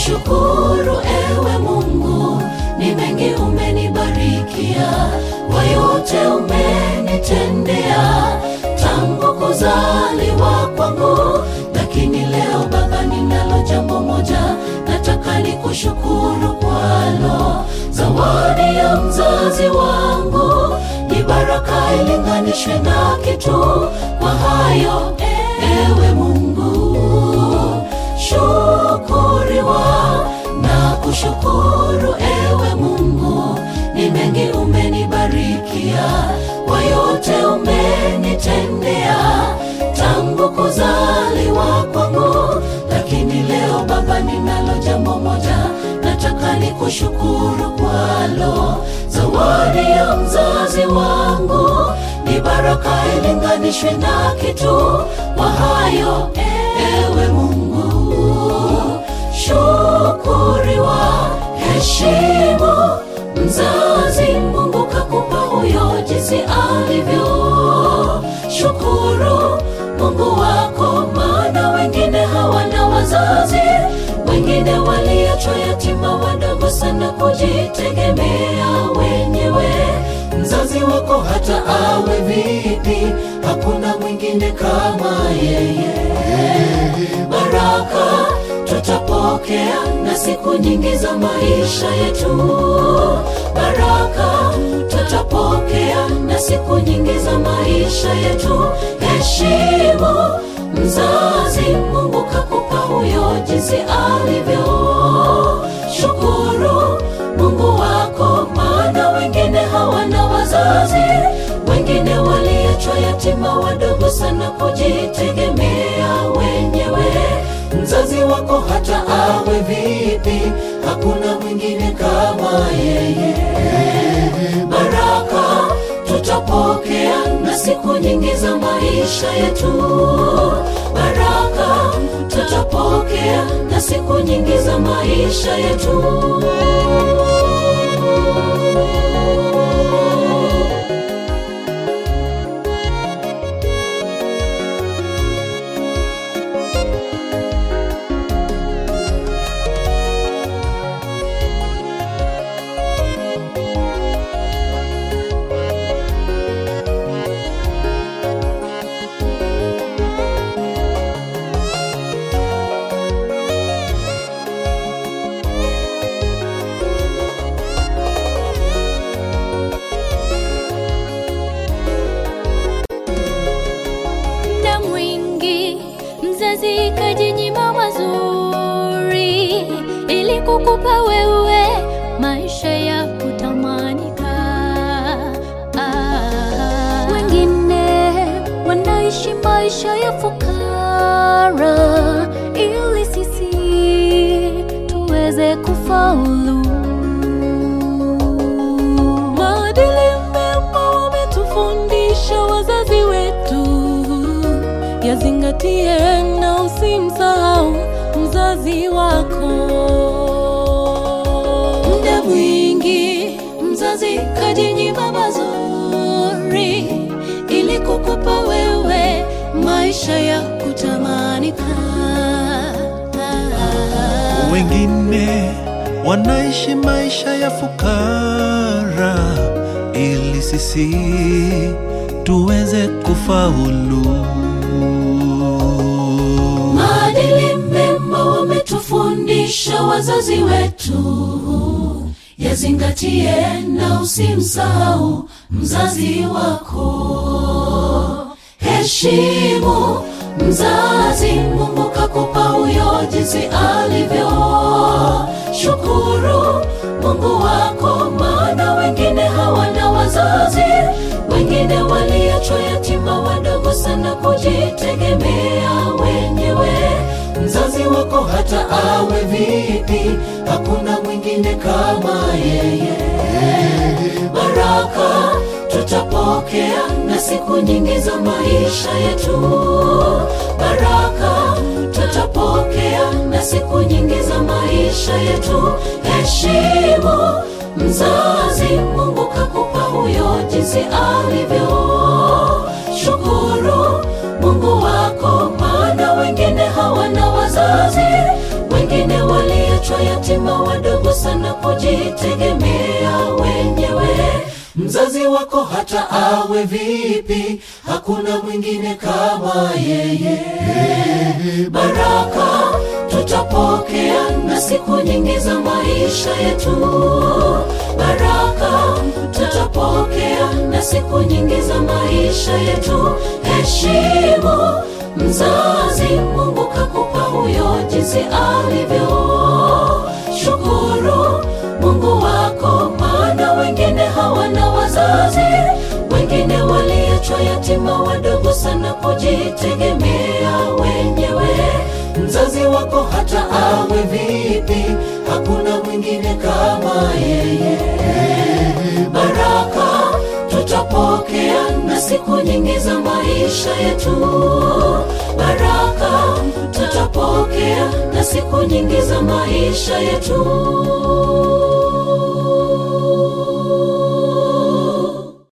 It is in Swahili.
kushukuru ewe Mungu, ni mengi umenibarikia, kwa yote umenitendea tangu kuzaliwa kwangu. Lakini leo Baba, ninalo jambo moja nataka nikushukuru kwalo, zawadi ya mzazi wangu ni baraka ilinganishwe na kitu. Kwa hayo ewe Mungu, shukuriwa na kushukuru ewe Mungu, ni mengi umenibarikia, kwa yote umenitendea tangu kuzaliwa kwangu. Lakini leo Baba, ninalo jambo moja nataka nikushukuru kwalo, zawadi ya mzazi wangu ni baraka ilinganishwe na kitu. Kwa hayo ewe Mungu, shukuriwa, heshimu mzazi Mungu kakupa huyo jinsi alivyo. Shukuru Mungu wako, maana wengine hawana wazazi, wengine waliachwa yatima wadogo sana kujitegemea wenyewe. Mzazi wako hata awe vipi, hakuna mwingine kama yeye. Baraka tutapokea na siku nyingi za maisha yetu. Baraka tutapokea na siku nyingi za maisha yetu. Heshimu mzazi Mungu kakupa huyo jinsi alivyo. Shukuru Mungu wako, maana wengine hawana wazazi, wengine waliachwa yatima wadogo sana kujitegemea wenyewe. Mzazi wako hata awe vipi, hakuna mwingine kama yeye. Baraka tutapokea na siku nyingi za maisha yetu. Baraka tutapokea na siku nyingi za maisha yetu. muda mwingi mzazi kajinyima mazuri ili kukupa wewe maisha ya kutamanika. Ah, wengine wanaishi maisha ya fukara ili sisi tuweze kufaulu. Maadili mema wametufundisha wazazi wetu, yazingatie na usimsahau mzazi wako. Muda mwingi mzazi kajinyima mazuri ili kukupa wewe maisha ya kutamanika. wengine wanaishi maisha ya fukara ili sisi tuweze kufaulu. Maadili mema wametufundisha wazazi wetu, yazingatie na usimsahau mzazi wako. Heshimu mzazi Mungu kakupa huyo jinsi alivyo. Shukuru Mungu wako, maana wengine hawana wazazi, wengine waliachwa yatima wadogo sana kujitegemea wenyewe. Mzazi wako hata awe vipi, hakuna mwingine kama yeye. Baraka tutapokea na siku nyingi za maisha yetu. Baraka tutapokea na siku nyingi za maisha yetu. Heshimu mzazi Mungu kakupa huyo jinsi alivyo. Shukuru Mungu wako, maana wengine hawana wazazi, wengine waliachwa kujitegemea wenyewe mzazi wako hata awe vipi hakuna mwingine kama yeye baraka tutapokea na siku nyingi za maisha yetu baraka tutapokea na siku nyingi za maisha yetu heshimu mzazi mungu kakupa huyo jinsi alivyo shukuru mungu wako maana wengine hawana wazazi wengine waliachwa yatima wadogo sana kujitegemea wenyewe mzazi wako hata awe vipi hakuna mwingine kama yeye baraka tutapokea na siku nyingi za maisha yetu baraka tutapokea na siku nyingi za maisha yetu